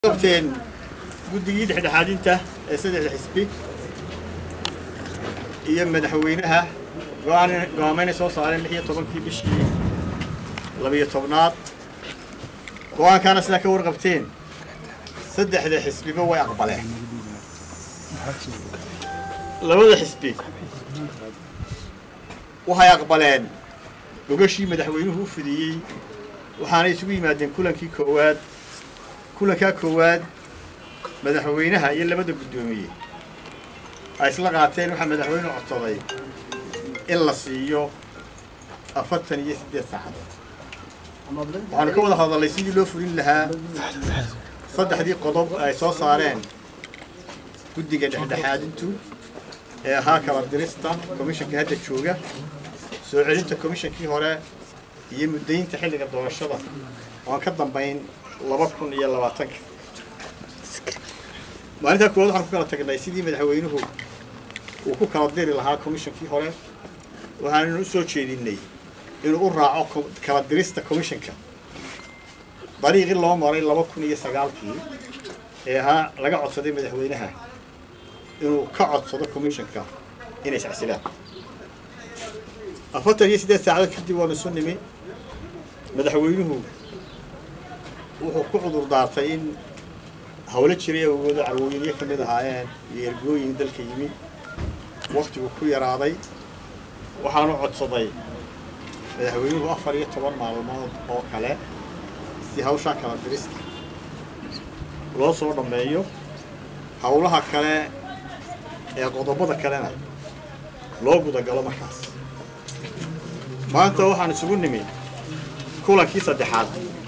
qabteen guddigii dhexdhexaadinta ee saddexda xisbi iyo madaxweynaha go-aan go-aameynay soo saareen lix iyo tobankii bishii labiyo tobnaad go-aankaana sidaa ka warqabteen saddexda xisbiba way aqbaleen labada xisbi waxay aqbaleen gogashii madaxweynuhu u fidiyey waxaanay isugu yimaadeen kulankii koowaad kulankaa koowaad madaxweynaha iyo labada guddoomiye ay isla qaateen waxaa madaxweyne codsaday in la siiyo afartan iyo siddeed saacadood waxaanu ka wada hadalnay sidii loo fulin lahaa saddexdii qodob ay soo saareen guddiga dhexdhexaadintu ee ahaa kala dirista komishanka hadda jooga soo celinta komishankii hore iyo muddaynta xilliga doorashada oan ka dambayn laba kun iyo labaatanka maalintaa koowaad waxaan ku kala tagnay sidii madaxweynuhu uu ku kala diri lahaa komishankii hore waxaannu u soo jeedinay inuu u raaco kala dirista komishanka dariiqii loo maray laba kun iyo sagaalkii ee ahaa laga codsaday madaxweynaha inuu ka codsado komishanka inay iscasilaan afartan iyo siddeed saacadood kadib waanu isu nimi madaxweynuhu wuxuu ku cudur daartay in hawlo jiray awoodo carwooyinyo ka mid ahaayeen iyo ergooyin dalka yimi waktigu ku yaraaday waxaanu codsaday madaxweynuhu afar iyo toban maalmood oo kale si hawshaa kala dirista loo soo dhammeeyo howlaha kale ee qodobada kalena loo gudagalo markaas maanta waxaan isugu nimi kulankii saddexaad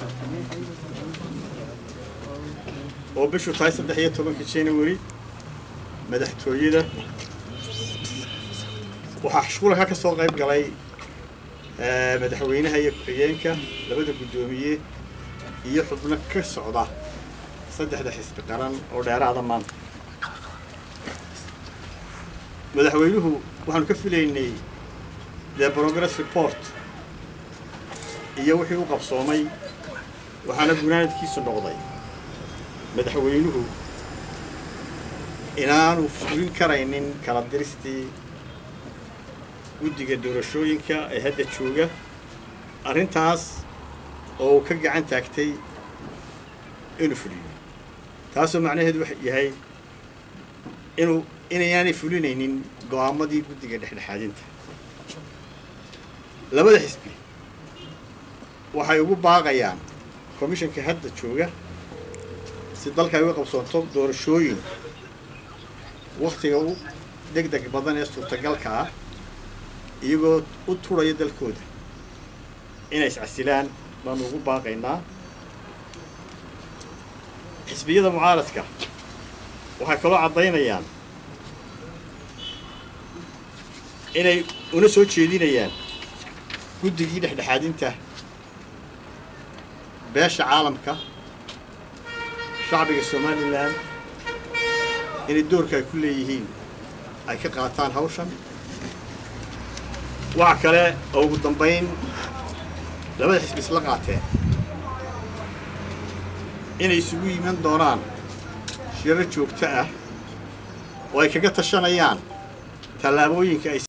oo bishu tahay saddex iyo tobanka january madaxtooyada waxaa kulanka ka soo qayb galay madaxweynaha iyo ku-xigeenka labada guddoomiye iyo xubno ka socda saddexda xisbi qaran oo dheeraada maanta madaxweynuhu waxaanu ka filaynay the progress report iyo wixii u qabsoomay waxaana gunaanadkiisu noqday madaxweynuhu inaanu fulin karaynin kala diristii guddiga doorashooyinka ee hadda jooga arrintaas oo uu ka gacan taagtay inuu fuliyo taasoo macnaheedu waxa yahay inuu inayaanay fulinaynin go-aamadii guddiga dhexdhexaadinta labada xisbi waxay ugu baaqayaan komishanka hadda jooga si dalka ay uga qabsoonto doorashooyin waktiga u deg deg badan ee suurtagalka ah iyagoo u turaya dalkooda inay iscasilaan baanu ugu baaqaynaa xisbiyada mucaaradka waxay kaloo caddaynayaan inay una soo jeedinayaan guddigii dhexdhexaadinta beesha caalamka shacbiga somalilan inay doorka ay ku leeyihiin ay ka qaataan hawshan waxa kale oo ugu dambayn labada xisbi isla qaateen inay isugu yiman doonaan shirar joogto ah oo ay kaga tashanayaan tallaabooyinka ay